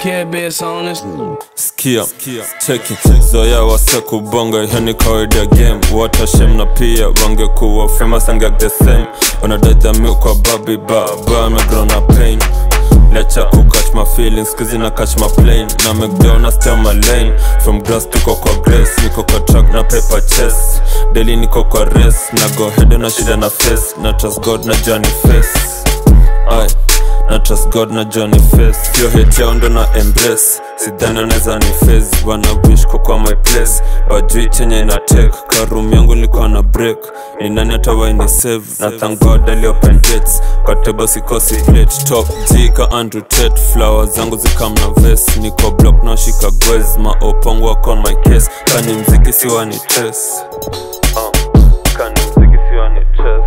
care bits on this. Skia, cheki zoya wase kubonga hiyo ni kawaida ya game watashem na pia wangekuwa famous angek the same wanadajami kwa babi baba amegrow na pain lecha ku catch my feelings kizi na catch my plane na mcdonald stay on my lane from grass tuko kwa grace niko kwa track na paper chess daily niko kwa race na go head na shida na face na trust god na journey face Aye. na trust god na johnny face hiyo hate yao ndo na embrace sidhani anaweza ni face wana wish kwa kwa my place wajui chenye ina take karum yangu nilikuwa na break ni nani atawaini save na thank god ali open gates kwa table sikosi plate top g ka andrew tate flower zangu zikam na vest niko block na shika gwez maopongo wako on my case kani mziki siwa ni trace uh, kani mziki siwa ni trace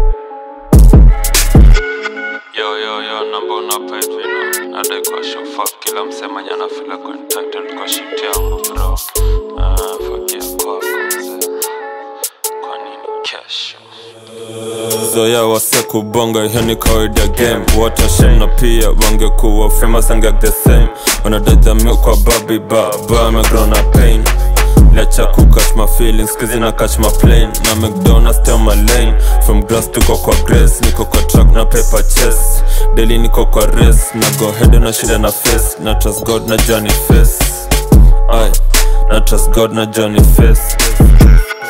Yo, yo, yo, namba unapa hivi no Nadai kwa show fuck kila msema nyana feel contacted kwa shit yangu bro Ah, fuck ya kwako mzee Kwa nini kesho zoya wase kubonga hiyo ni kawaida game watashem na pia wangekuwa famous angek the same wanadajami kwa babi baba amegrow na pain lecha ku catch my feelings kizi na catch my plane na mcdonald stay on my lane from grass tuko kwa grace niko kwa track na paper chess daily niko kwa race na go head na shida na face na trust god na journey face Aye. na trust god na journey face